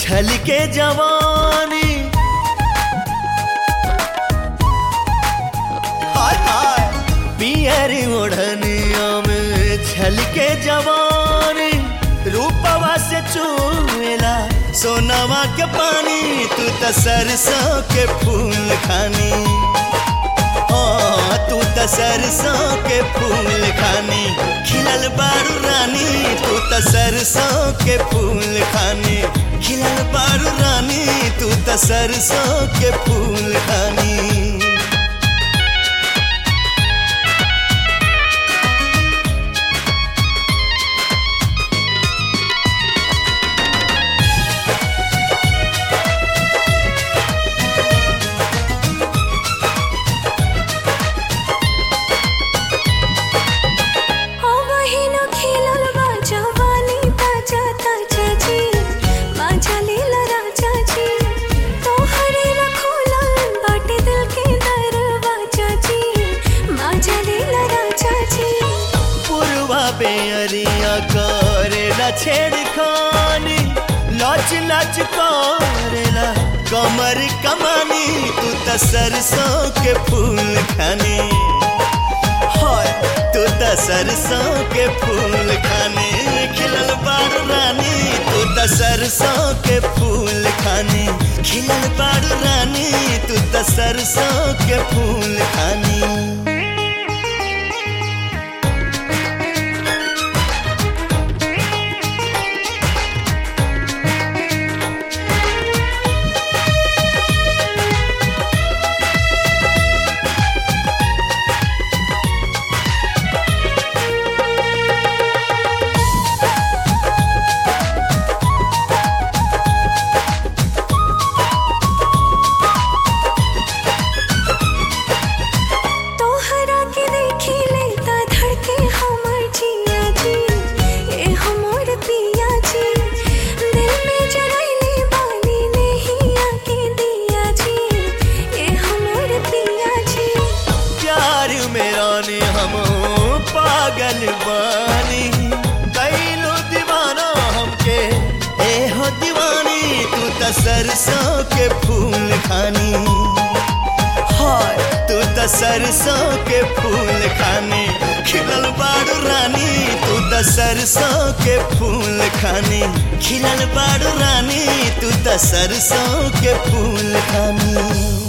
छल के जवानी हाय हाय पियर ओढ़निया में छल के जवानी रूपवा से चूला सोनावा के पानी तू त सरसों के फूल खानी हाँ, तू त सरसों के फूल खानी खिलल बारू रानी तू त सरसों के फूल खानी खिलल बारू रानी तू त सरसों के फूल खानी अवहिन खेलल बा जवानी ताजा ताजा जी माझा लील राजा जी तोहरे रखोलल बाटे दिल के दरवाजा जी माझा लील राजा जी पुरवा बेअरिया करेला छेड़खानी लच लच करेला कमर कमानी तू त सरसों के फूल खानी हाय तू त सरसों के फूल खाने खिलल बारू रानी तू त सरसों के फूल खाने खिलल बारू रानी तू त सरसों के फूल खानी तोहरा के देखी लेता धड़के हमर जिया जी ए हमर पिया जी दिल में जरैले बानी नहीं आके दिया जी ए हमर पिया जी प्यार में रानी हम पागल बानी कैलो दीवाना हमके ए हो दीवानी तू त सरसों के फूल खानी हाय तू त सरसों के फूल खानी खिलल बारू रानी तू त सरसों के फूल खानी खिलल बारू रानी तू त सरसों के फूल खानी